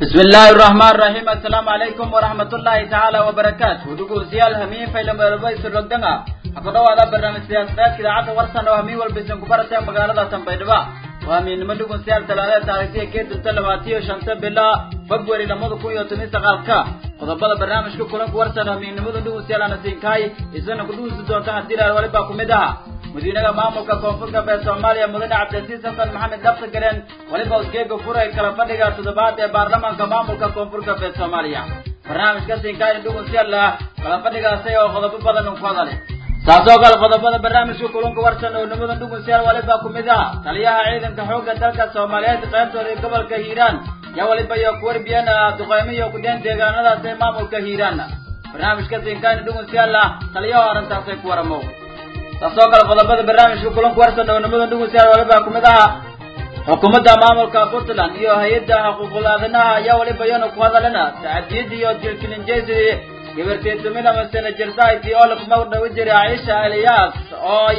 bismi illaahi araxmaan raxiim assalaamu calaykum waraxmatullaahi tacaala wabarakaatu dhegeystayaal hamiin faylameelbaysurogdanga ha ku dhawaada barnaamij siyaasadeedka idaacadda warsan oo hamiin walba isin ku baratee magaalada tanbaydhaba waa hamiinnimo dhegeystayaal talaadada taarikhtiya keedunta labaatiyo shanta bila february lamada kun iyo toban sagaalka qodobada barnaamijka kulanka warsan hamiinnimada dhegeystayaal ana siinkahay isana ku dhugeysi doonta haddii ilaal walibaa ku mid aha madiinaha maamulka koonfur galbeed soomaaliya mudane cabdilasiis xasan maxamed daftagareen weliba usgeega furay kala fadhiga toddobaad ee baarlamaanka maamulka koonfur galbeed soomaaliya barnaamijka siinkaayna dhugunsiyaala kala fadhigaasi oo qodobo badan ku hadale saasoo kale qodobada barnaamijka kulunka warsan oo nimada dhugunsiyaal waliba ku mid aha taliyaha ciidanka xoogga dalka soomaaliyeed qaybtooda gobolka hiiraan yaa waliba iyo kuwarbiyana duqeymo iyo kudeen deegaanadaas ee maamulka hiiraan barnaamijka siinkaayna dhugunsiyaala taliyaha arrintaasay ku waramo taasoo kale qodobada barnaamijka kulanku warsan oo nimada dhugeystayaal waliba ku mid aha xukuumadda maamulka puntland iyo hay-adda xuquuqul aadanaha ayaa waliba iyana ku hadalena tacadiyada iyo dilkilinjeysi gabarteetumina masena jirsayti oo lakuma dhawi jiray caisha eliyaas oo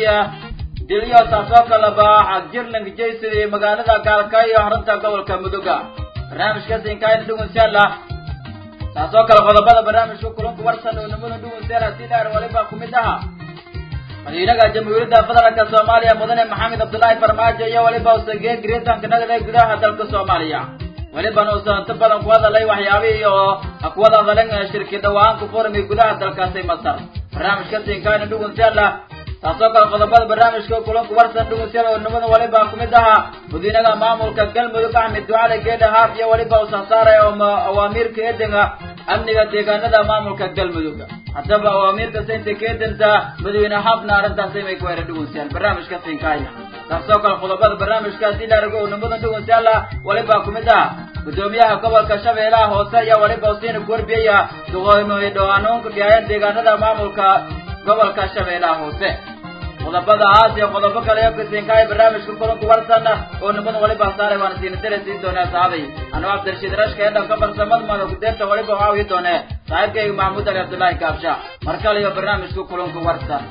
diliyo taasoo kaleba xagjirling jeysi magaalada gaalkaayo xarunta gobolka muduga barnaamijka siinkaayna dhugeystayaala taasoo kale qodobada barnaamijka kulanku warsan oo nimada dhugeystayaal haddii dhaar waliba ku mid aha madiinaha jamhuuriyadda federaalka soomaaliya mudane maxamed cabdullaahi farmaajo iyo weliba usagee gariitanka nagada gudaha dalka soomaaliya welibana uusan inta badan ku hadalay waxyaabihii oo ku wada hadaleen shirki dhawaan ku furmi gudaha dalkaasi masar barnaamijka siinkaayna dhugunsiyaala taasoo kale qodobada barnaamijka kulanku warsan dhugunsiyaal oo nimada weliba ku mid aha madiinaha maamulka galmudug axmed ducale geedha haaf iyo weliba usan saaray oo awaamiirka eedinga amniga deegaanada maamulka galmudug haddaba awaamiirka saynta keedanta madaxweyne xabna arrintaasi may ku hera dhugunsiyaan barnaamijka siinkaaya taasoo kale qodobada barnaamijka haddii la arago oo nimada dhugunsiyaala waliba ku mid ah gudoomiyaha gobolka shabeellaha hoose ayaa waliba usiina ku warbiyaya duqooymooy dhawaanoonka gaayeen deegaanada maamulka gobolka shabeellaha hoose qodobada aas iyo qodobo kale iyo kasiinkaaya barnaamijka kulanku warsan oo nimada waliba saaray waana siina dare siin doonaa saaday anuu cabdirashiid rashka ee dhanka farsamada mada kudeerta waliba waawi doone saaxiibkayga maxamuud ali cabdullaahi kaabsha mar kale iyo barnaamijka kulanku warsan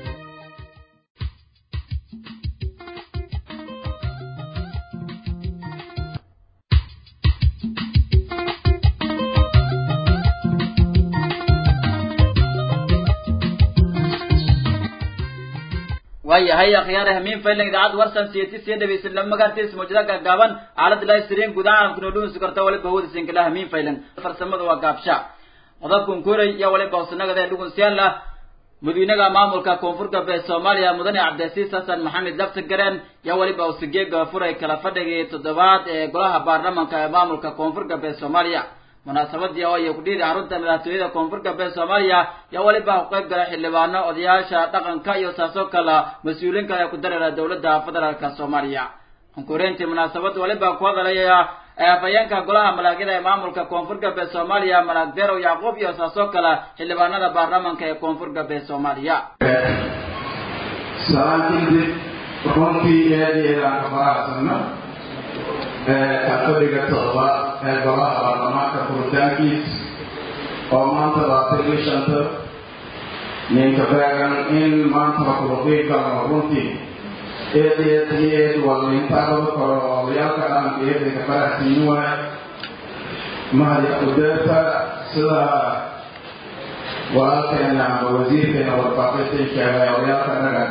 waayahay akhyaare hamiin faylan idaacadda warsan siyati siya dhegeysan lama magaartiis mawjada gaagaaban aalada live stream guud ahaan kuna dhuunsi karta waliba hawada sinkala hamiin faylan farsamada waa gaabsha qodobkan kuray iyo waliba hosanagada dhugunsiyaala madiinaha maamulka koonfur galbeed soomaaliya mudane cabdilasiis xasan maxamed laftagareen yaa waliba usigeega furay kala fadhigii toddobaad ee golaha baarlamanka ee maamulka koonfur galbeed soomaaliya munaasabadii oo ay ku dhiiri xarunta madaxtooyada koonfur galbeed soomaaliya yaa waliba ku qayb galay xildhibaano odayaasha dhaqanka iyo saasoo kale mas-uuliin kale ku dareera dowladda federaalka soomaaliya konkurentii munaasabada waliba ku hadalaya afhayeenka golaha malaagyada ee maamulka koonfur galbeed soomaaliya malaag derow yacquub iyo saasoo kale xildhibaanada baarlamanka ee koonfur galbeed soomaaliya salaantiidib runtii aad iyo aad aan ka faraxsano kalfadhiga todobaad ee golaha baarlamaanka furitaankiis oo maanta labaatan iyo shanta ninka beegan in maanta kuluqiib galno runtii eed eed iyo eed wallintaa lagu koro odayaalka dhaqanka eedanka faraxsiin waay mahadi kudeerta sida walaalkeena ama wasiirkeena warfaafinta sheegay odayaalka dhaqan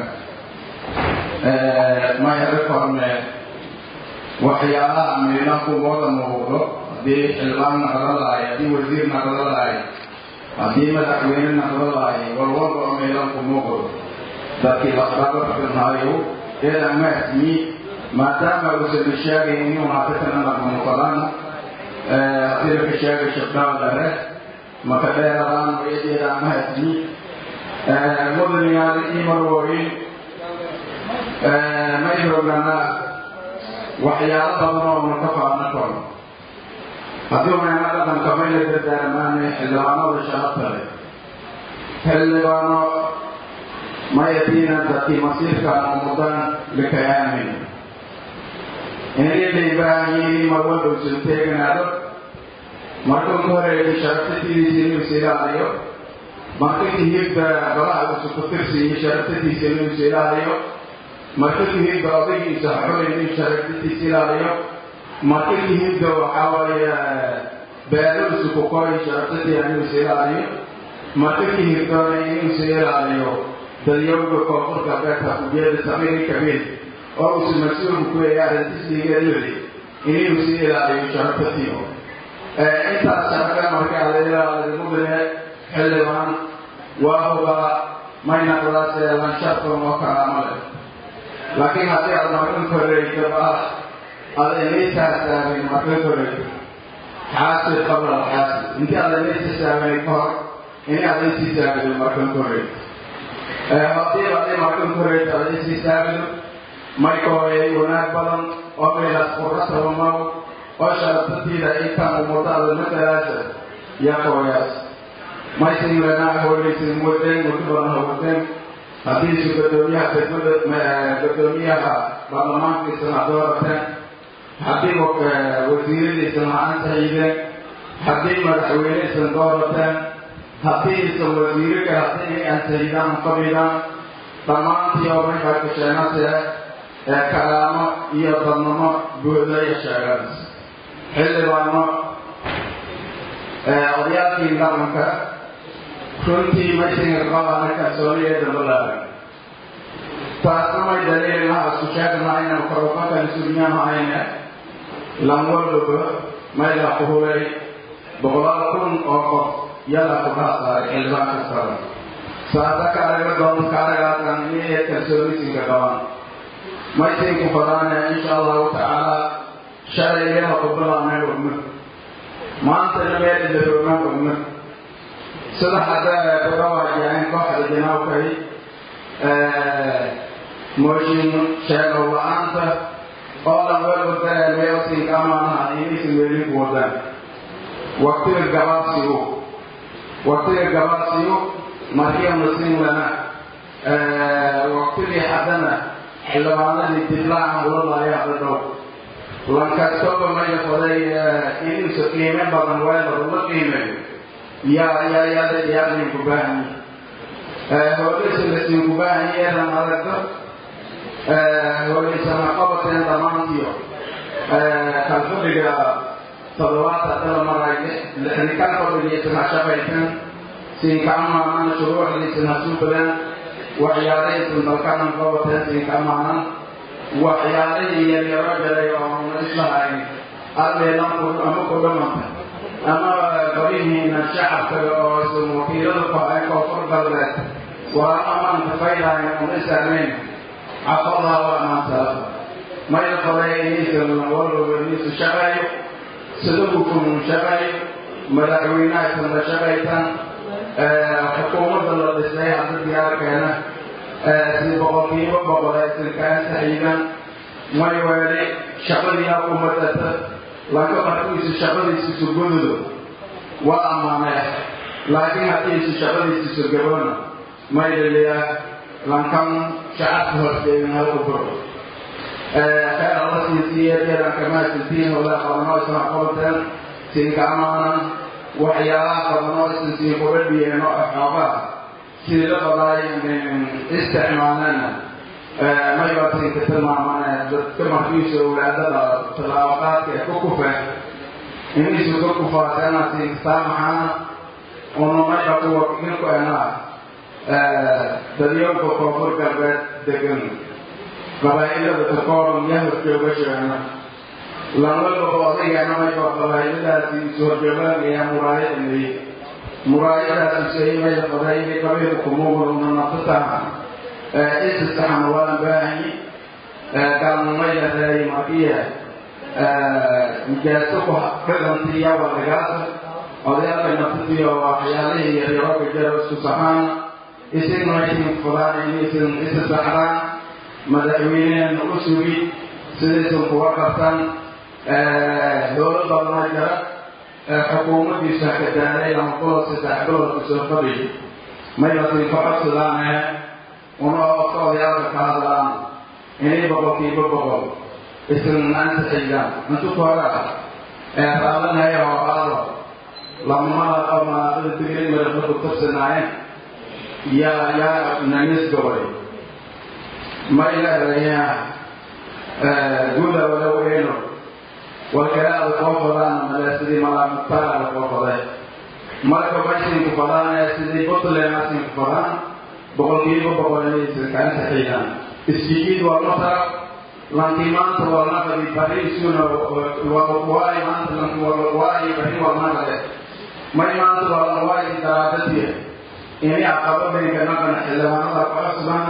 maya reforme waxyaalaha midna kumooda muuqdo haddii xildhibaan naqdo lahay haddii wasiir naqdo lahay haddii madaxweyne naqdo lahay walwalba oo meelan ku muuqdo dadkii laqabaxirnaayo eedan maasmi maadaama uusan sheegayn inuu haatatan naqmuqadan haddii laka sheegay shabdhaadare maka dheeradaan eedeedan maasmi mudaniyaal imarwoyin may roganaa waxyaalo badan oo na ka faana koro haddii unayna dhaqanka mayna dardaarmaane xildhibaanada sharafta leh xildhibaano mayatiina dadkii masiirkaan umudan likayaamin inay baahanyihiin marwalba usan teeganaado marka ugu horeeyay sharaftadiisa inuu is ilaaliyo marka kahibda golaha usu ku tirsiiyo sharaftadiisa inuu is ilaaliyo marka kahibda odaygiisa xulay inuu sharaftadiisa ilaaliyo marka kahibda waxaa waaye beeruusu ku koray sharaftatii inuu is ilaaliyo marka ka hirdoona inuu is ilaaliyo dalyowga koonfurka beerta kubiyada samiiri kabiir oo uusu mas-uulku ku leeyahay arrintisligeedudi inuu is ilaaliyo sharaftatii intaas sharaga markaa la ilaaliyo mudane xildhibaan waa hubaa mayna qadaasee lanshartan oo kalaama leh laakiin haddii aad markan koreyto baa aad inaytaasaabin markan koreyto xaasib qabla alxaasib intii aad inaytasaabanay ka hor inay aad intiisaabido markan koreyto haddii aday markan koreyto aad intiisaabido mayka hooyay wanaag badan oo meelaas qurrataba maw oo sharabtatiida intaan umadaada matalaasa yakooyaas maysin lanaa hooyaysin wadeen muddo badan hawadeen haddiisu gadoomiyaha degmada gadoomiyaha baarlamaankiisana doorateen haddii wasiiradiisana ansaxiideen haddii madaxweyneisan doorateen haddii isan wasiiro kale haddii inay ansaxiidaan qabidaan dhammaantii oo markaa kasheenase ee kalaamo iyo dadnamo buuxdaya sheeganas xildhibaano odayaalkii dhaqanka runtii maysinga qabaana kalsooniyeeda balaaran taasna may daliilinaha isku sheegna inaan korofakali sugnaha ayne lamwaldoba mayla ku hulay boqolaal kun oo qof yala ku dhaasaaray xildhibaan kastaba saasa ka araga doon ka aragaasan inay kalsoonisinka qabaan maysinku fadaane insha allahu tacaala shalay leema ku bilaabnay ogma maantana meel ilaroogna ogma sida hadda kaga waajaheen kooxda janaabkay mooshin sheegow la-aanta oo dhan welwada meelsinka amaanaha inaysan weelin ku wadaan waktiga gabaabsigu waktiga gabaabsigu markiana sin lana waktigii haddana xildhibaanadii diblacan ulalaya hadda dhow lankastoba maya faday inuusa qiime badan weeladu la qiimeeyo yaa yaa yaada yaadin ku baahan hoolaysa lasiin ku baahan yeelan aragto hoolaysana qabateen dhammaantiyo kalfadhiga toddobaad haddala maray lixnikan fadhigiisana shaqaysan siinka amaanan shuruucdiisana suubadaan waxyaalahaysan dalkanan qabateen siinka amaanan waxyaalihii yaryaro galay oo islahayn alleelanku ama ku dhamanta ama barihiina shacabka oo isan wakiilada ku hayn koonfur galbeed waa amaanka faylahayn una saamayn cafadaa waa amaantaas mayla faday inaysan walwalba inaysu shaqeeyo sida hukumun shaqeeyo madaxweynaha isan la shaqaysan xukuumadda la dhisay hadda diyaarkeena si boqolkiiba boqol aysan kaa saxiidan may weeli shaqadiina ku madata lanka markiisu shaqadiisiisu gududo waa ammaanee laakiin haddiisu shaqadiisiisu gabona may dhaliyaa lankan shacabka horteegin halku buro khayr alla siinsiiyeedeedan kamaa sintiin wala qabanoo isna qabateen siinka amaanan waxyaalaha qabanoo isan siin kuga dhiyeen oo xoogaa sidii la badaay isticmaalana maybasinka tilmaamane dadka markiisu awlaadada tallaabaqaadka ee ku kufeen inisu ka kufaateena siinkasaamaxaana una mayba kuwa ninku enaa dadyowka koonfur galbeed degan qabaa'ilada takooran yaa horjooga sheegna lanwalbaba odageena mayba qabaa'iladaasi isu horjoogaanaya muraayadamay muraayadaasi saymayda qadaayili qabiilka kumuuguluna nafsataha isisaxan waan baahanyi gaalnimayda reey makiya mijaaso ku dhigantiya wadagaasa odayaalka nafsatiyo waxyaalihii yaryarooka jaro isku saxaan isigna isin fudaan inaysan isa saxdaan madaxweynehena u sugi sidaysan kuga qabtan dowlad badana jara xukuumaddiisa ka daaray lama bilood saddex bilood kusoo fadhiyo maybasin ka codsadaane una oka odayaalka ka hadlaan inay boqolkiiba boqol isan ansaxiidaan intu kooga raadanaya oo aado lamamada oo manaaqida digrin marafna ku tabsanaayeen yaa yaa nanis gobay may leedayaa guda walow eeno walkalaada koo fadaan male sidii malaamutaala koo faday marka mashinku fadaanaya sidii puntland asinku fadaan boqolkiiba boqol inaysan kaalin saxiixan isjiid waa masar lanki maanta waa naqadi bariisuna waay maanta lanki waay bari waa naqade may maanta waa lan waay daraadadiya inay aqababenka naqan xildhibaanada ku cusbaan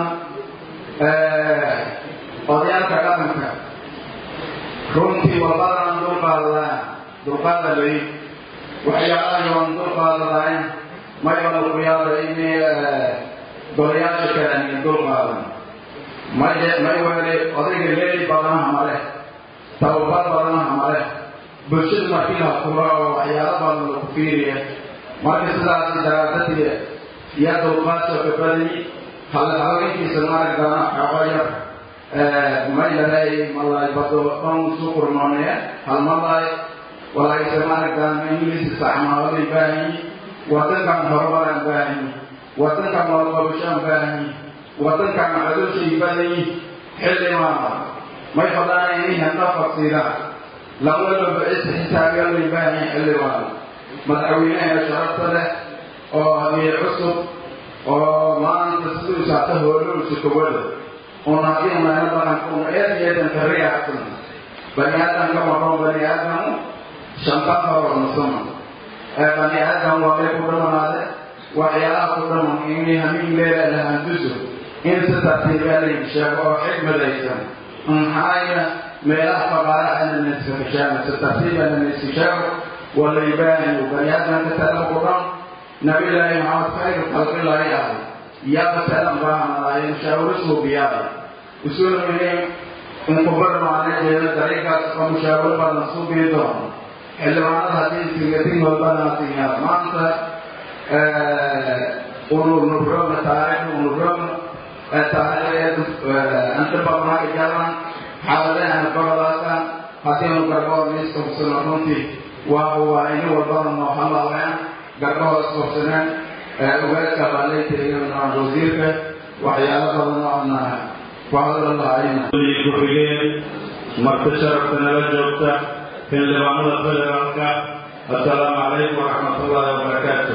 odayaalka dhaqanka runtii walbadan dulqaadadaan dulqaada lay waxyaalaha yoon dulqaadadayn mayba ku yaaba inay golayaasha kale ani dulqaadan may may wele odayga leeli badanaha male tababar badanaha male bulshada markii la fura oo waxyaalo badan lagu fiiriya marka sidaasi daraadadiya yaa dulqaadka ka badani halhaweenkiisa maaragtana xaqayar may lahay malay bado dhan sukurnoonaya hal malay walaayse maaragtaan ingiliis isticmaalay baahanyi wadankan horumaraan baahanyi wadankan walqabashaan baahanyi wadankan cadowshay badayi xildhibaana may fadaan inay handa faqsiidaan lawadaba is xisaabyalay baahanyi xildhibaana madaxweynaha sharafta leh oo habiye cusub oo maanta siduu saata hoolowsa kowada un haddii unayna dhaqanka un eed eedan kariyaacsan bani aadamka maqon bani aadamu shanta horo nusama bani aadam waa bay ku dhamanaade waxyaalaha ku dhaman inay hamin leela lahanduso in si tartiibaalay sheego oo xikmadaysan maxaayna meelaha faqaaraha nanaskakashaama si tartiiba nanaskashaamo walaybaaniyo bani aadamka talaba ku dhan nabillaahi maxamed khayru khalqilahi ahay yaaba talan baahanaaye mushaawirasuu biyaada usulmine inkubarmaane jeeda dariiqaas oo mushaawiro badan suubii doono xildhibaanada haddii singatingood badanaasiyaa maanta unurnurogna taariikhda unurogna taariikhda antibabnaga jalan xaaladahana babadaasa haddiinu garbood miiska hubsano runtii waa waa ini walbada noo halaaleen garbahoos hubsaneen ugaadka baalaytaigan wasiirka waxyaalo badan oona ku hadla lahayna ku-xigeen marti sharafta nala joogta xildhibaanada federaalka assalaamu calaykum waraxmatullaahi wabarakaatu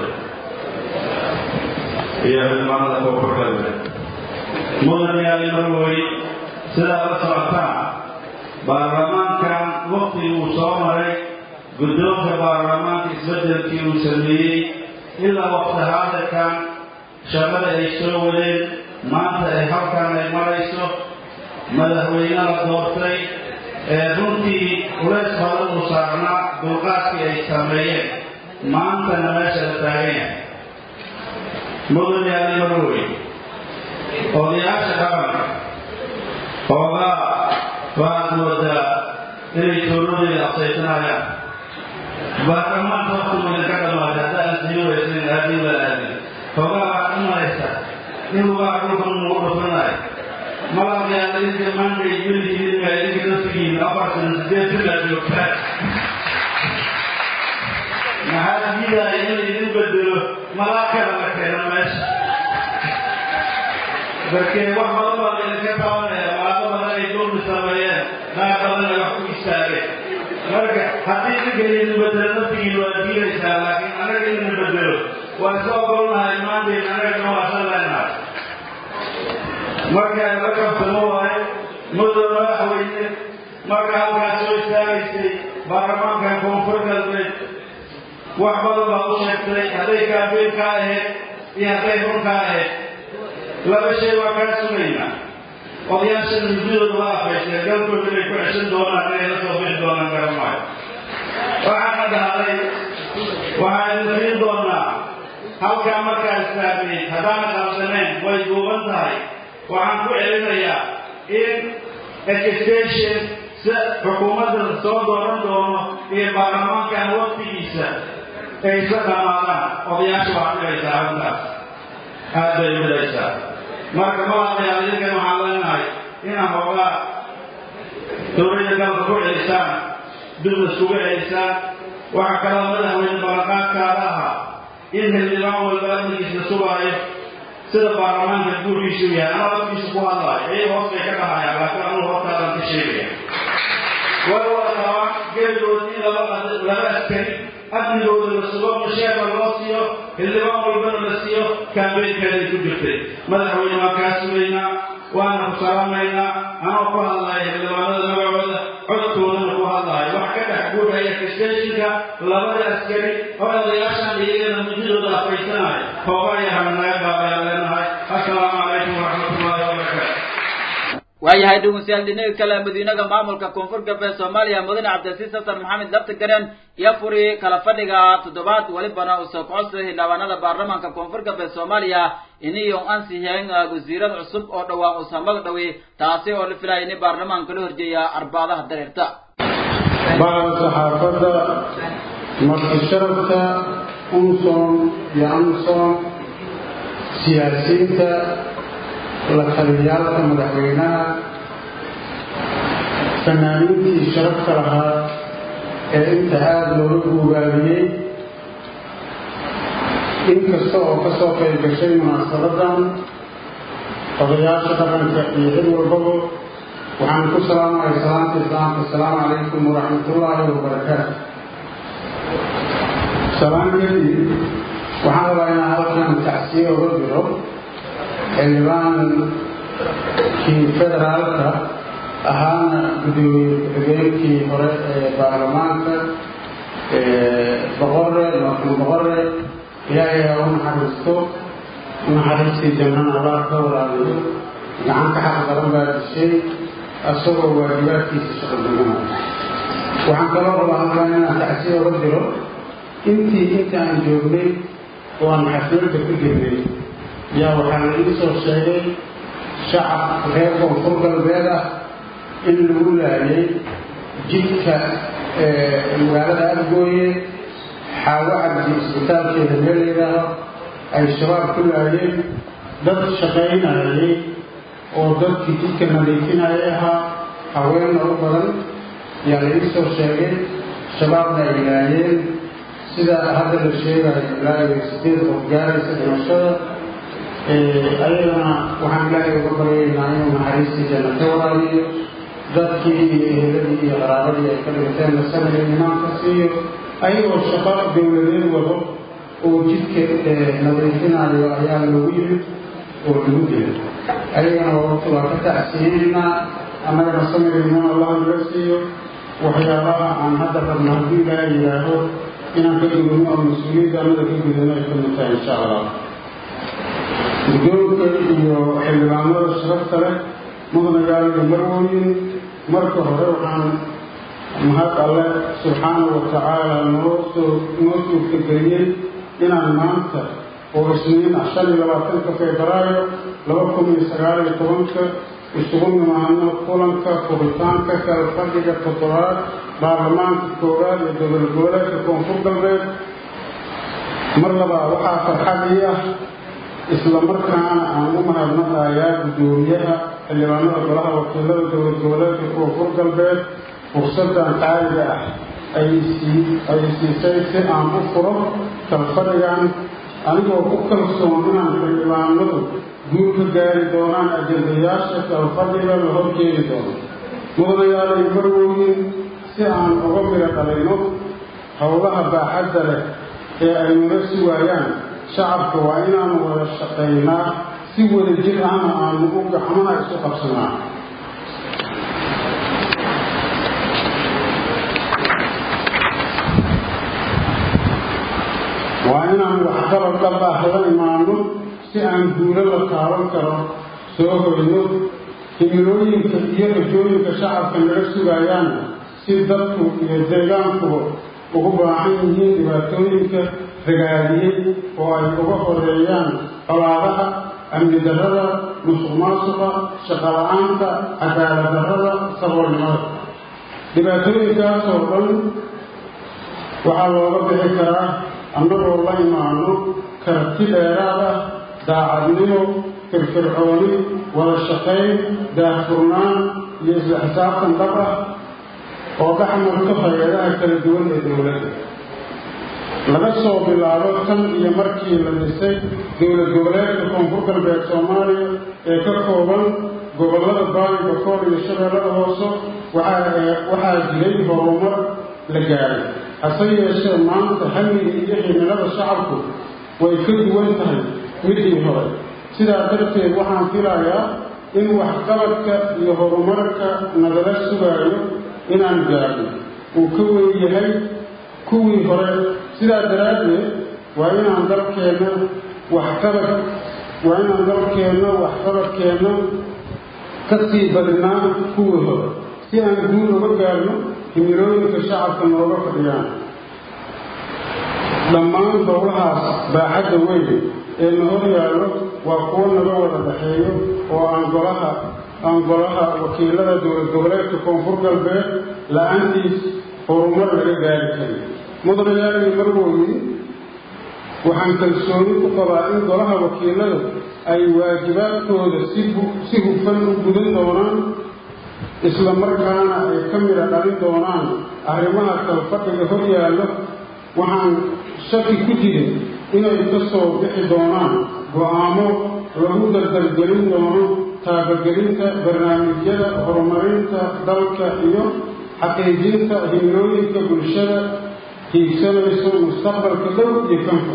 iyo xildhibaanada koonfurgalbe mudanayaali marwey sidaa la socotaan baarlamaankan waktigii uu soo maray guddoonka baarlamaanka isbeddelkii uu sameeyey ilaa waqti haadirkan shaqada ay soo wadeen maanta ay halkan ay marayso madaxweyne la doortay ee runtii culays badan uu saarnaa dulqaadkii ay sameeyeen maantana meesha la taagan yahay mudanayaali marwey odayaasha dhaqanka hoogaa waad moodaa inay tooroodeeda aqsaysanayaan baarlamaanka waktigooda ka dhamaatay hadda aan sii waysanin aadin la aadin hoogaa waxaad u maraysa in lugaa dhulkan ugu dhufanayo malabyaala idinka maanta ay weligiin ma idinka naftigiin afartan sideed sidaa joogtaan maxaa diidaya in laydin bedelo malaakada la keeno meesha markee wax badan baa laydinka qabanaya malaado badan ay dulmi sameeyeen qaar badan ay wax ku istaageen marka haddii idinka idin bedelo naftigiin waa diidaysaa laakiin annaga idin bedelo waa iska ogolnahay maantayn annaga nawaasan leenahay marka la kabtamo waayo muddo madaxweyne marka halkaas soo istaagaysay baarlamaankan koonfur galbeed wax badan baad u sheegtay hadday kaafiir kaa ahayd iyo hadday run kaa ahayd laba shay waa kaa sugaynaa odayaasha nududooda waa afaysheen galkooda inay ku ceshan doonaan inay la soo bixi doonaan garan maayo waxaana dhahday waxaan idin doonaa halkaa markaa istaagnayd haddaana qalsanayn way duuban tahay waxaan ku celinayaa in education si xukuumadda soo dooran doono iyo baarlamaankan waktigiisa ay isla dhammaadaan odayaasha waxaa dhigaysaa arrintaas aad bay u dhigaysaa marka malaaqayaal idinkan waxaan leenahay inaa hoogaa dowladda galka ku celisaan business kuga celisaan waxaa kaloo madaxweyne ballanqaadkaada ahaa in xildhibaan walba amnigiisa sugaayo sida baarlamaanka guurkiisu yahay ama afkiisa ku hadlaayo ayaga hoos bay ka dhahayaan laakiin anugu hortaadan ka sheegaya way wada qabaan askarigooda in laba laba askari amnigooda la sugo masheerka loo siiyo xildhibaan walbana la siiyo kaambeynkeeday ku jirtay madaxweyne waan kaa sugaynaa waana ku salaamaynaa anoo ku hadlaya xildhibaanada magacooda codkoodana ku hadlayo wax ka dhex guurhaya kisteshinka labada askari oo odayaashan iyagana mudadooda afaysanaya hoogayahan naga baabayaan leenahay assalaamu calaykum waraxmatullaahi wabarakaatu waayahay dhegeystayaal dhinaga kale madiinaga maamulka koonfur galbeed soomaaliya mudane cabdilasiis xasan maxamed laftigaren iyo furi kala fadhiga toddobaad welibana usoo kocodsa xildhibaanada baarlamaanka koonfur galbeed soomaaliya iniyo ansixiyeen wasiirada cusub oo dhowaan usamag dhawi taasi oo la filaya in baarlamaanka la horjeeya arbaadaha dareerta bacda saxaafadda marti sharafka unson iyo amson siyaasiyiinta la taliyaalka madaxweynaha fanaaniintii sharafka lahaa ee inta aada looga guugaabiyey inkasta oo ka soo qayb gashay munaasabadan odayaasha dhaqanka iyo cid walbaba waxaan ku salaamaya salaamta islaamka asalaamu calaykum waraxmatullaahi wabarakaatu salaan kadib waxaan rabaa inaan halkan tacsiye oga diro xildhibaankii federaalka ahaana gudoomiye ku-xigeenkii hore ee baarlamaanka boqore marxuum boqore ilaahay ha u naxariisto naxariistii jannana allah ka waraabiyo gacan ka xaq badan baa dishay asagoo waajibaadkiisa shaqo duganaya waxaan kaloo rabaa halkan inaan tacsiye oga diro intii inta aan joognay oo aan xafladda ku jirnay yaa waxaa la ii soo sheegay shacab reer koonfur galbeed ah in lagu laayay jidka magaalada adgooye xaawo cabdi isbitaalkeeda meel layidhaaho ay shabaab ku laayeen dad shaqaynayay oo dadkii jidka nadiifinayay ahaa haweenna u badan yaa la ii soo sheegay shabaabna ay laayeen sida hadda la sheegayo ilaa iyo sideed qof gaaraysa dhimashada ayadana waxaan ilaahay uga baryaynaa inuu naxariistii janna ka waraabiyo dadkii iyo eheladii iyo qaraabadii ay ka dhinteenna sanaya imaanka siiyo ayagoo shaqo dowladeed wado oo jidka nadiifinayo ayaa loogu yimid oo lagu dilay ayagana waa ka tacsiyeynaynaa annagana samirayna allah naga siiyo waxyaabaha aan hadda rabno hadduu ilaahay yidhaaho inaan ka gudano oo mas-uuliyadda annada ka gudano ay ka mid tahay insha allah guddoonka iyo xildhibaanada sharafta leh mudanayaal iyo marwooyin marka hore waxaan mahad alle subxaanahu wa tacaala noo soo noo suurtageliyey inaan maanta oo isniin ah shan iyo labaatanka febraayo laba kun iyo sagaal iyo tobanka isugu nimaano kulanka furitaanka kala fadhiga toddobaad baarlamaanka koowaad ee dowlad goboleedka koonfur galbeed mar labaa waxaa farxadii ah isla markaana aan u mahadnaqayaa guddoomiyaha xildhibaanada golaha wakiilada dowlad goboleedka koonfur galbeed fursaddan qaaliga ah ay siisay si aan u furo kalfadhigan anigoo ku kalsoon inaan xildhibaanadu guul ka gaari doonaan ajendayaasha kalfadhiga la horjeedi doono mudanayaal iyo marwooyin si aan uga midho dhalayno howlaha baaxadda leh ee ay nala sugaayaan shacabka waa inaanu wada shaqaynaa si wada jir ahna aanu u gacmaha isu qabsanaa waa inaan waxqabad dhab ah la imaano si aan guulo la taaban karo soo hoyno himilooyinka iyo rajooyinka shacabka naga sugaayaan si dadku iyo deegaankuba ugu baahan yihiin dhibaatooyinka ragaadiyey oo ay uga horeeyaan colaadaha amni darrada musuq maasuqa shaqo la-aanta cadaalad darrada saboolnimada dhibaatooyinkaasoo dhan waxaa looga bixi karaa annagoo la imaano karti dheeraad ah daacadnimo firfircooni wada shaqayn daahfurnaan iyo isla xisaabtan dhab ah oo dhexmarka hay-adaha kala duwan ee dowladda laga soo bilaabo tan iyo markii la dhisay dowlad goboleedka koonfur galbeed soomaaliya ee ka kooban gobollada baali bakool iyo shabeellada hoose waxaa jiray horumar la gaaray hase yeeshee maanta hamiga iyo himilada shacabku way ka duwan tahay midii hore sidaa darteed waxaan filayaa in waxqabadka iyo horumarka nagala sugaayo inaan gaarno uu ka weyn yahay kuwii hore sidaa daraaddeed waa inaan dalkeenna waxqabad waa inaan dalkeenna waxqabadkeenna ka sii badnaa kuwii hore si aan guul uga gaarno himilooyinka shacabka nooga fadhiyaan dhammaan dowlahaas baaxadda weyn ee na hor yaallo waa kuwo naga wada dhaxeeyo oo aan golaha aan golaha wakiilada dowlad goboleedka koonfur galbeed la-aantiis horumar laga gaari karin mudanayaali marwooyi waxaan kalsooni ku qabaa in golaha wakiilada ay waajibaadkooda si hufan u gudan doonaan isla markaana ay ka midha dhalin doonaan arrimaha kalfadhiga hor yaallo waxaan shaki ku jirin inay ka soo bixi doonaan go-aamo lagu dardargelin doono taabagelinta barnaamijyada horumarinta dalka iyo xaqiijinta himilooyinka bulshada hiigsanayso mustaqbalka dhow iyo kanfa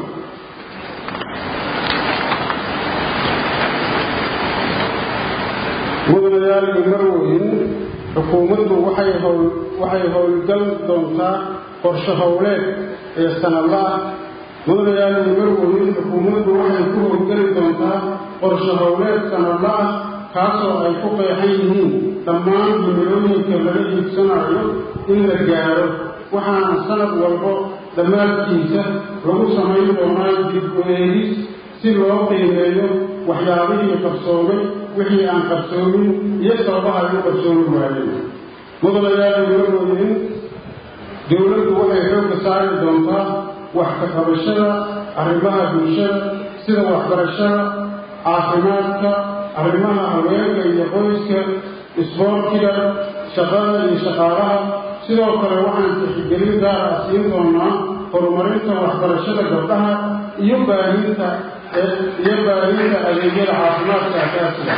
mudanayaal iyo marweyn xukuumaddu waxay howl waxay howlgal doontaa qorshe howleed ee sanadla ah mudanayaal iyo marweyn xukuumaddu waxay ku howlgeli doontaa qorshe howleed sanadla ah kaasoo ay ku qeexan yihiin dhammaan himilooyinka laga hiigsanayo in la gaaro waxaana sanad walbo dhammaadkiisa lagu samayn doonaa dib u eegis si loo qiimeeyo waxyaabihii qabsoomay wixii aan qabsoomin iyo sababaha ay u qabsoomi waayeen mudanayaal marweyn dowladdu waxay xoogga saari doontaa wax ka qabashada arrimaha bulshada sida waxbarashada caafimaadka arrimaha haweenka iyo qoyska isboortiga shaqada iyo shaqaalaha sidoo kale waxaan tixgelin gaar ah siin doonaa horumarinta waxbarashada gabdhaha iyo baahinta iyo baahinta adeegyada caafimaadka asaasiga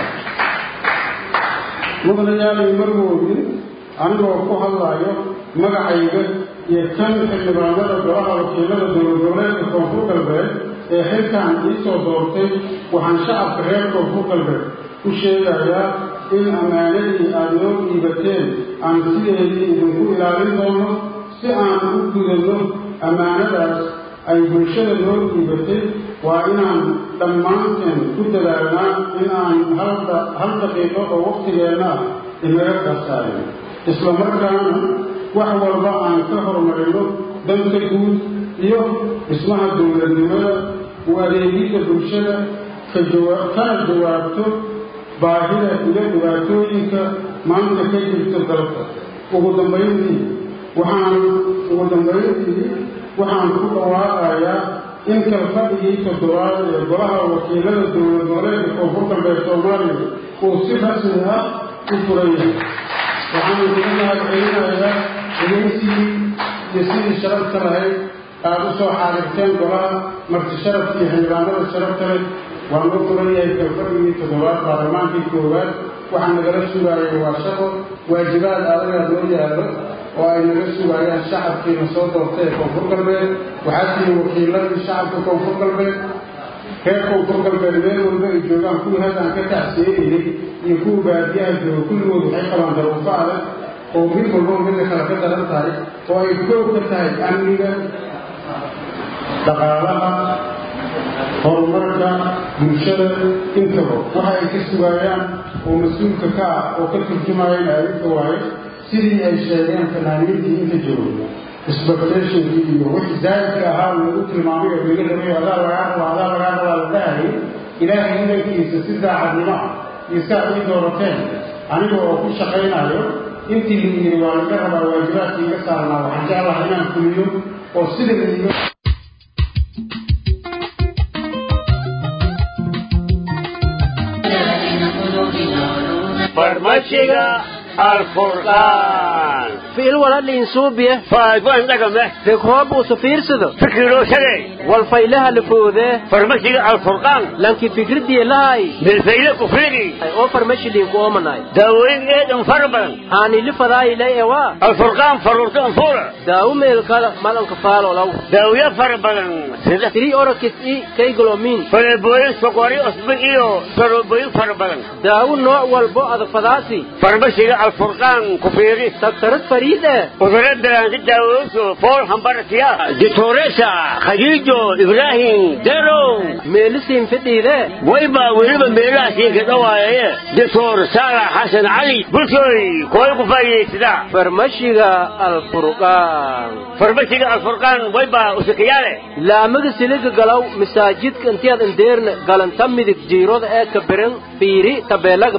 mudanayaali marwoodin anigoo ku hadlayo magacayga iyo kan xildhibaanada golaha wakiilada dowlad goboleedka koonfur galbeed ee xilkan iisoo doortay waxaan shacabka reer koonfur galbeed u sheegayaa in ammaanadii aada noo dhiibateen aan sideedii idinku ilaalin doono si aan u gudanno ammaanadaas ay bulshada noo dhiibatay waa inaan dhammaanteen ku dadaalnaa in aan hal daqiiqo oo wakhtigeenna ah inaga qarsaayo isla markaana wax walba aan ka horumarino danta guud iyo dhismaha dowladnimada u adeegidda bulshada kana jawaabto baahida iyo dhibaatooyinka maanta ka jirta dalka ugu dambayntii waxaan ugu dambayntii waxaan ku dhawaaqayaa in kalfadhigii toddobaad ee golaha wakiilada dowlad goboleedka koonfur galbeed soomaaliya uu si rasmi ah u furan yahay waxaan uga mahad celinayaa dhegeysigii iyo sidii sharafta lahayd aada u soo xaadirteen golaha marti sharafka iyo xildhibaanada sharafta leh waa noo furan yahay kalfadhigii toddobaad baarlamaankii koowaad waxaa nagala sugaaya waa shaqo waajibaad adagaa noo yaallo oo ay naga sugayaan shacabkiina soo doortay ee koonfur galbeed waxaa tihiin wakiiladii shacabka koonfur galbeed reer koonfur galbeed meel walba ay joogaan kuwii haddaan ka tacsiyeynay iyo kuwa baadiyaha jooga kulligood waxay qabaan daruufo adag oo mid walbo midda kale ka daran tahay oo ay koog ka tahay amniga dhaqaalaha horumarka bulshada intaba waxa ay ka sugayaan oo mas-uulka ka ah oo ka turjumayeen aadinka waaye sidii ay sheegeen fanaaniintii inta joogo expectationkii iyo wixii zaahidka ahaa lagu tilmaamay oo laga rabay adaa lagaa raba adaa lagaa rabaa la dhahayay ilaahay idankiisa si daacadnimo ah iyo saa ii doorateen aniga oo ku shaqaynayo intii la yidhi waa laga rabaa waajibaadka iga saarnaa waxaan jeclahay inaan fuliyo oo sida la iga farmashiga alfurqaan fiil waladhiin suubiye faadwan dhagame degroob usu fiirsado fikiroo shagay walfaylaha lafoode farmashiga alfurqaan lanki fikridiye lahay bilfayla kufrigi oo farmashiliinku oomanay daawooyin eedan fara badan haani lifadaayilay ewa alfurqaan faruurta anfuura daawo meelkada madanka faalolow daawiyo fara badan sida tiri orakis i kaygolomin faleebooyin sokori cusbo iyo saroobooyin fara badan daawo nooc walbo adafadaasi farmashiga alfurqaan ku fiiri daktarad fariid eh cudurro bilaanka daawooso fool hambaratiya ditoresa khadiijo ibraahim derow meelisiin fidhiide wayba weliba meelahaasiinka dhawaayaye doctor saalax xasan cali bulshooy kooy ku faa'iidaysada farmashiga alfurqaan farmashiga alfurqaan wayba usakayaale laamaga siliga galow masaajidka intiyaad indeerna galanta midig jiirada ee kabiran fiiri tabeelaga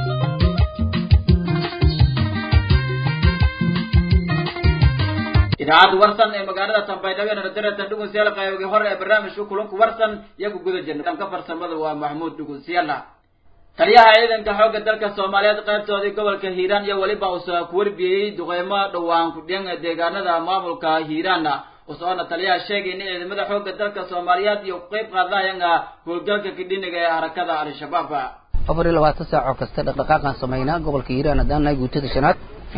idaacadda warsan ee magaalada tambaydhabo ee nadaretan dhugunsiyaal qaybogii hore ee barnaamijka kulanku warsan iyagu guda jirna dhanka farsamada waa maxmuud dhugunsiyaala taliyaha ciidanka xoogga dalka soomaaliyeed qaybtoodii gobolka hiiraan iyo weliba usa ku warbiyeyey duqeymo dhowaan kudhiyan ee deegaanada maamulka hiiraana usoona taliyaha sheegay in ciidamada xoogga dalka soomaaliyeed iyo qeyb qaadayanga howlgalka kidhiniga ee harakada al-shabaab afar iyo labaatan saac oo kasta dhaqdhaqaaqaan samaynaa gobolka hiiraan haddaan nahay guutada shanaad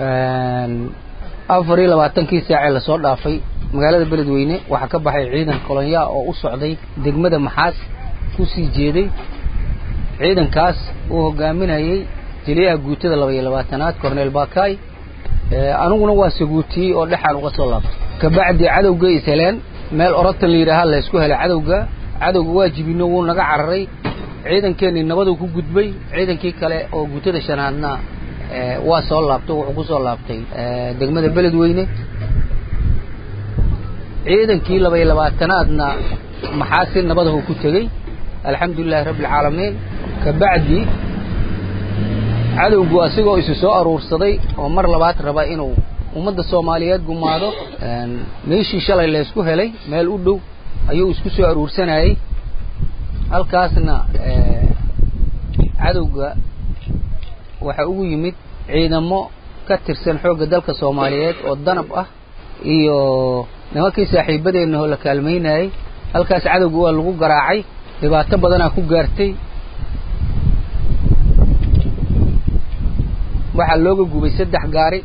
afar iyo labaatankii saacee lasoo dhaafay magaalada beledweyne waxaa ka baxay ciidan kolonyaa oo u socday degmada maxaas kusii jeeday ciidankaas uu hogaaminayay jeliyaha guutada laba iyo labaatanaad corneel bakay aniguna waa saguutiyey oo dhexaan uga soo laabtay kabacdi cadowga is heleen meel orotan la yidhaaha laysku helay cadowga cadowga waa jibino wuu naga cararay ciidankeenii nabaduu ku gudbay ciidankii kale oo guutada shanaadna waa soo laabtay wuxuu ku soo laabtay degmada beledweyne ciidankii laba iyo labaatanaadna maxaa si nabadahu ku tegey alxamdulilahi rabbi alcaalamiin kabacdi cadowgu asigoo isu soo aruursaday oo mar labaad raba inuu ummadda soomaaliyeed gumaado meeshii shalay laysku helay meel u dhow ayuu isku soo aruursanayey halkaasna cadowga waxaa ugu yimid ciidamo ka tirsan xoogga dalka soomaaliyeed oo danab ah iyo nimankii saaxiibadeenna oo la kaalmaynayey halkaas cadowga waa lagu garaacay dhibaato badanaa ku gaartay waxaa looga gubay saddex gaari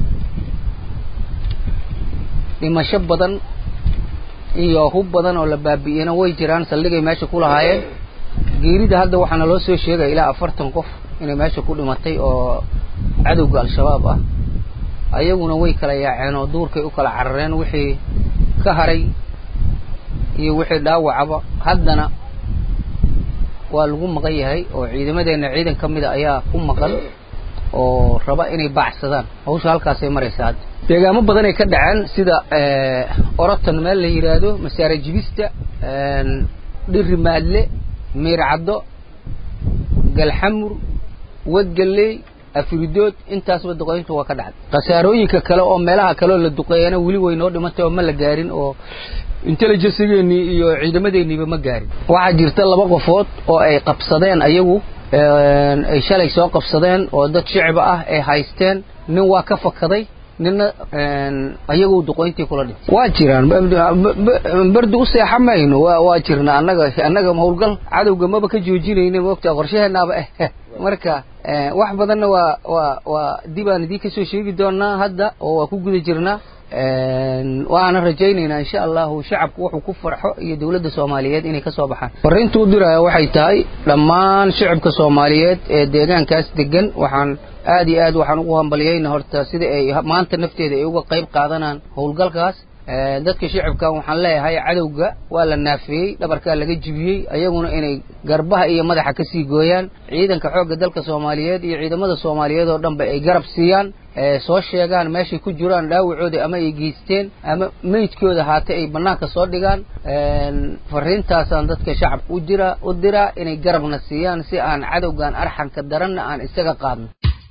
dhimasho badan iyo hub badan oo la baabi'iyena way jiraan saldhigay meesha ku lahaayeen geerida hadda waxaana loo soo sheegaya ilaa afartan qof inay meesha ku dhimatay oo cadowga al-shabaab ah ayaguna way kala yaaceen oo duurkay u kala carareen wixii ka haray iyo wixii dhaawacaba haddana waa lagu maqan yahay oo ciidamadeenna ciidan ka mida ayaa ku maqan oo raba inay baacsadaan hawsha halkaasay maraysaa hadda deegaamo badanay ka dhaceen sida orotan meel la yidhaahdo masaare jibista dhiri maadle miircaddo galxamur wadgalley afridood intaasba duqeyntu waa ka dhacday khasaarooyinka kale oo meelaha kaleoo la duqeeyana weli way noo dhimantay oo ma la gaarin oo intelligencegeenii iyo ciidamadeeniiba ma gaarin waxaa jirta laba qofood oo ay qabsadeen ayagu ay shalay soo qabsadeen oo dad shicba ah ay haysteen nin waa ka fakaday nina ayagu duqoyntii kula dhintay waa jiraan berdi u seexa mayno waa waa jirna annaga annaga howlgal cadowga maba ka joojinayna moogtaa qorshaheenaaba eh marka wax badanna waa waa waa dibaan idii kasoo sheegi doonaa hadda oo waa ku guda jirnaa waana rajaynaynaa insha allahu shacabku wuxuu ku farxo iyo dawladda soomaaliyeed inay ka soo baxaan fariinta u diraya waxay tahay dhammaan shacabka soomaaliyeed ee deegaankaas degan waxaan aad iyo aad waxaan ugu hambaliyeyna horta sida ay maanta nafteeda ay uga qayb qaadanaan howlgalkaas dadka shicibkan waxaan leeyahay cadowga waa la naafeeyey dhabarkaa laga jibiyey ayaguna inay garbaha iyo madaxa ka sii gooyaan ciidanka xoogga dalka soomaaliyeed iyo ciidamada soomaaliyeed oo dhanba ay garab siiyaan soo sheegaan meeshay ku jiraan dhaawacooda ama ay geysteen ama meydkooda haate ay bannaanka soo dhigaan fariintaasaan dadka shacabka u dira u diraa inay garabna siiyaan si aan cadowgan arxanka daranna aan isaga qaadno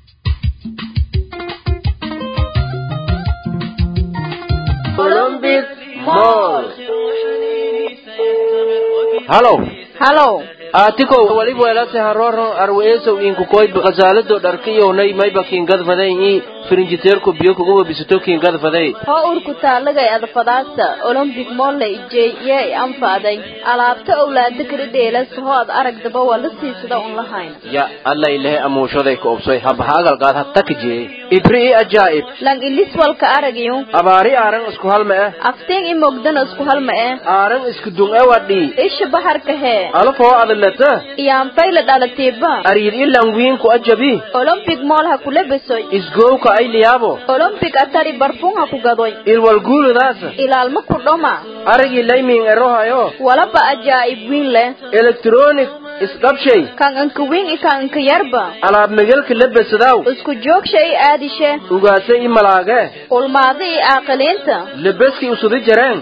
halow halow aatikow waliba welase haroro arweesow inkukoyd qasaalado dharkiyownay mayba kiingadfaday i firinjiteerku biyo kuguba bisato kiingadfaday hoo urku taalagay adfadaasta olombik molle ijey yee anfaaday alaabta owlaada kala dheelas hoo ad aragdaba waa la siisada un lahayn ya alla ilahe amuushaday ka obsoy habahaagalgaad hatakijee ibri i ajaa'ib lang ilis walka aragyo abaari aaran isku halma eh afteen i mogdana isku halma eh aaran isku dun e wadhi isha baharka hee alafoo adalata iyaanfayla dhalatiiba ariir i langwiinku ajabi olompic mool ha kula besoy isgowka ay liyaabo olompic atari barfun ha ku gadoy ilwalguuludaasa ilaalma ku dhoma arigii laymiin erohayo walaba ajaa'ib wiin leh elektroonig isdhabshay kan inka wiin i kan inka yarba alaab megelka labesadaw isku joogsha i aadishe ugaase i malaage ulmaada i aaqiliinta lebeski usudi jareen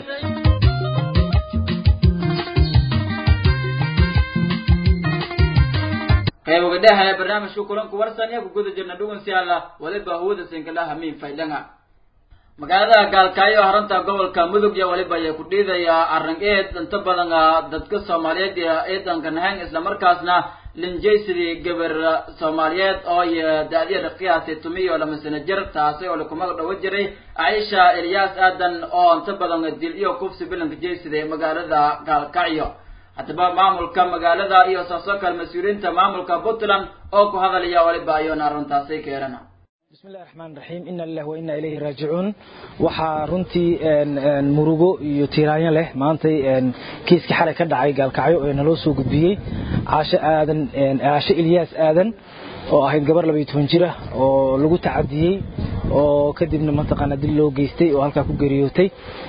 qayboga dheha ee barnaamijka kulanku warsan iyo ku guda jirna dhugunsiyaala waliba hawada sinkalaha miin faydhanga magaalada gaalkaayo haranta gobolka mudug iyo waliba ayay ku dhiidayaa arrin eed inta badan dadka soomaaliyeed iyo eedanka nahayn islamarkaasna linjaysidii gabar soomaaliyeed oo iyo da-dyada qiyaasi tumiyo lama sano jir taasi oo lakumaga dhawo jiray caisha elyaas aadan oo inta badan dil iyo kufsi bilanka jaysiday magaalada gaalkacyo haddaba maamulka magaalada iyo saasoo kale mas-uuliyiinta maamulka puntland oo ku hadalaya waliba ayoona arrintaasi keerana بسم الله الرحمن الرحيم إن الله وإنا إليه راجعون waxaa runtii murugo iyo tiiraanyo leh maantay kiiska xalay ka dhacay gaalkacyo ee naloo soo gudbiyey caasho aadan caasho ilyaas aadan oo ahayd gabar labayo toban jir ah oo lagu tacadiyey oo kadibna mataqaana dil loo geystay oo halkaa ku geeriyootay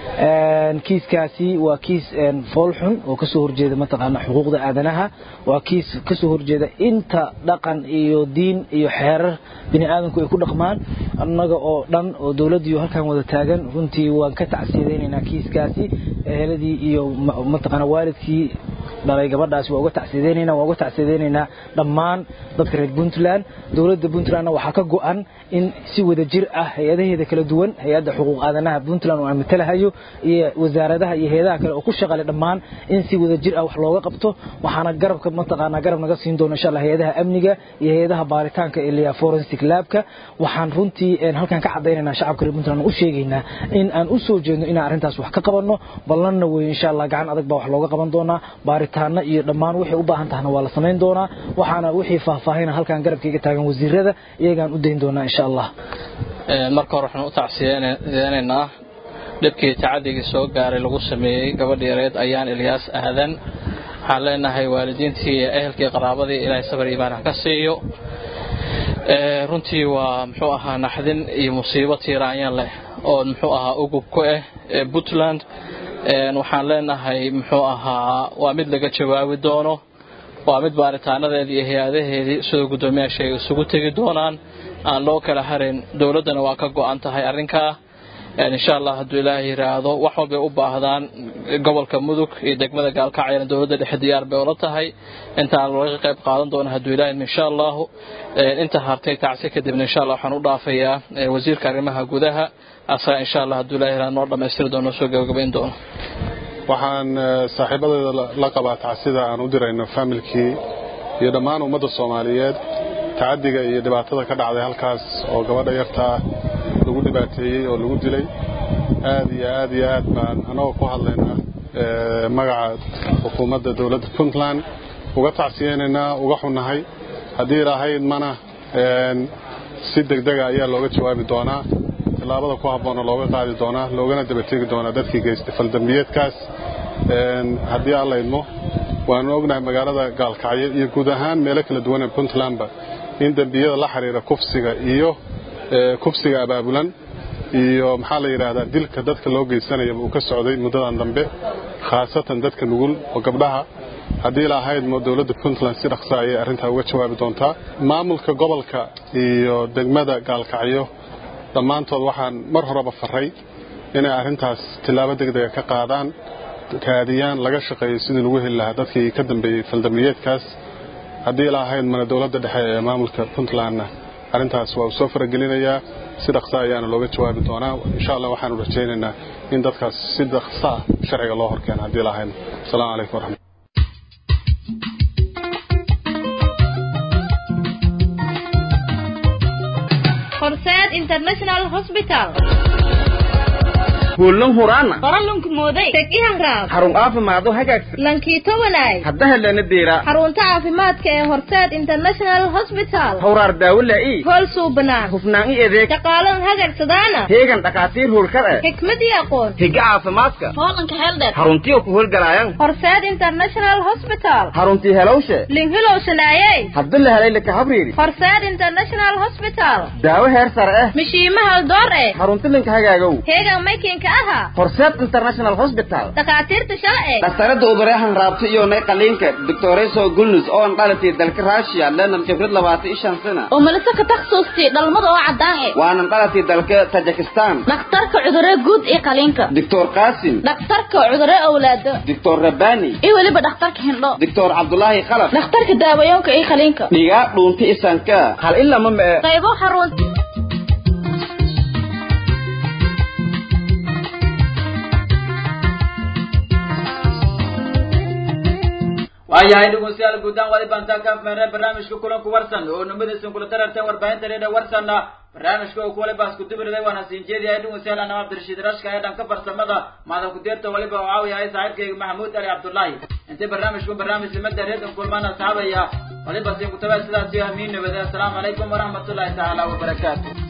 kiiskaasi waa kiis fool xun oo kasoo horjeeda mataqaana xuquuqda aadanaha waa kiis kasoo horjeeda inta dhaqan iyo diin iyo xeerar bini aadamku ay ku dhaqmaan annaga oo dhan oo dowladdiiyo halkan wada taagan runtii waan ka tacsiyadaynaynaa kiiskaasi eheladii iyo mataqaana waalidkii dhalay gabadhaasi waa uga tacsiyadaynaynaa waa uga tacsiyadaynaynaa dhammaan dadka reer puntland dowladda puntlandna waxaa ka go-an in si wada jir ah hay-adaheeda kala duwan hay-adda xuquuq aadanaha puntland oo aan matalahayo iyo wasaaradaha iyo hay-adaha kale oo ku shaqale dhammaan in si wada jir ah wax looga qabto waxaana garabka mataqaanaa garab naga siin doona insha allah hay-adaha amniga iyo hay-adaha baaritaanka ee liya forensic labka waxaan runtii halkan ka cadaynaynaa shacabka reer puntland u sheegaynaa in aan u soo jeedno inaan arrintaas wax ka qabanno ballanna weeye insha allah gacan adag baa wax looga qaban doonaa baaritaana iyo dhammaan waxay u baahan tahna waa la samayn doonaa waxaana wixii faahfaahina halkan garabkayga taagan wasiirada iyagaan u dayn doonaa insha allah marka hore waxaan u tacsiyeenaynaa dhibkii tacadigii soo gaaray lagu sameeyey gabadhii yareed ayaan ilyaas aadan waxaan leenahay waalidiintii iyo ehelkii qaraabadii ilaahay sabar iimaan ha ka siiyo runtii waa muxuu ahaa naxdin iyo musiibo tiiraanyan leh oo muxuu ahaa ugub ku ah puntland waxaan leenahay muxuu ahaa waa mid laga jawaabi doono waa mid baaritaanadeedii iyo hay-adaheedii sidoo guddoomiyaasha ay isugu tegi doonaan aan loo kala harin dowladdana waa ka go-an tahay arrinkaa insha allah hadduu ilaahay yidhaahdo wax walbay u baahdaan gobolka mudug iyo degmada gaalkacyana dowladda dhexe diyaar bay ula tahay intaan laga qayb qaadan doona hadduu ilaahay insha allahu inta hartay tacsi kadibna insha allah waxaan u dhaafayaa wasiirka arrimaha gudaha asaga insha allah hadduu ilaahay yidhahdo noo dhammaystiri doono soo gabagabayn doono waxaan saaxiibadeeda la qabaa tacsida aan u dirayno faamilkii iyo dhammaan ummadda soomaaliyeed tacadiga iyo dhibaatada ka dhacday halkaas oo gabadha yartaa lagu dhibaateeyey oo lagu dilay aad iyo aad iyo aad baan anagoo ku hadlaynaa magaca xukuumadda dowladda puntland uga tacsiyeynaynaa uga xunnahay haddii lahayd mana si degdega ayaa looga jawaabi doonaa tillaabada ku habboona looga qaadi doonaa loogana dabategi doonaa dadkii geystay faldambiyeedkaas haddii alla idmo waanu ognahay magaalada gaalkacyo iyo guud ahaan meelo kala duwan ee puntlandba in dembiyada la xiriira kufsiga iyo kufsiga abaabulan iyo maxaa la yidhaahdaa dilka dadka loo geysanayaba uu ka socday muddadan dambe khaasatan dadka nugul oo gabdhaha haddii la ahayd mo dowladda puntland si dhaqsa ayay arrintaa uga jawaabi doontaa maamulka gobolka iyo degmada gaalkacyo dhammaantood waxaan mar horeba faray inay arrintaas tillaabo degdega ka qaadaan kaadiyaan laga shaqeeyo sidii lagu heli lahaa dadkii ka dambeeyey faldambiyeedkaas haddii la ahayd mana dowladda dhexe ee maamulka puntlandna arrintaas waa uu soo faragelinayaa si dhaqsa ayaana looga jawaabi doonaa insha allah waxaanu rajaynaynaa in dadkaas si dhaqsa ah sharciga loo horkeeno haddii la ahayd asalaamu calaykum waraxmat horseed international hospital hoollan huraana qoralunku mooday tegihan raab xarun caafimaado hagaagsan lankiito wanaay hadda helana deera xarunta caafimaadka ee horseed international hospital hawraar daawo laa'i hool suubanaan hufnaan i adeeg shaqaalan hagagsadaana heegan dhakhaatiir hoolkar eh xikmad iyo aqoon higa caafimaadka hoolanka heldheer xaruntiyo ku howlgalaayaan horseed international hospital xaruntii helowshe linhilow shanaayey hadda la helay laka habriiri horseed international hospital daawo heer sare ah mishiima haldoor eh xarunti linka hagaagow heegan maykinka aha horseed international hospital dhakhaatiirta shalce dhaktarada ubareexan raabta iyo nay qaliinka doctoreso gulnus oo an dhalatay dalka russia lenan khibrad labaatan iyo shan sana oo malise ka takhasuustay dhalmada oo caddaan eh waanan dhalatay dalka tajikistan dhakhtarka cudurre guud iyo qaliinka doctor qasim dhakhtarka cudurre awlaado doctor rabani iyo weliba dhakhtarka hindho doctor cabdulaahi khalaf dhakhtarka daawayoonka iyo qaliinka dhigaa dhuunta isanka hal ilama mee qaybo xarun waayahay dhegeystayaal guudaan wali baan taa ka afmeernay barnaamijka kulanku warsan oo numadiisan kula dararteen warbaahinta reedha warsanna barnaamijka oo kuwaliba isku dubiriday waana siin jeediyahay dhegeystayaal anama cabdirashiid rashka ee dhanka farsamada maada ku-deerta waliba oo caawiyahay saaxiibkayga maxamuud ali cabdullaahi intay barnaamijku barnaamij limada reedan kulmaan asxaabaya waliba siin kutabaa sidaas iyo amiin nabade assalaamu calaykum waraxmatullaahi tacaala wabarakaatu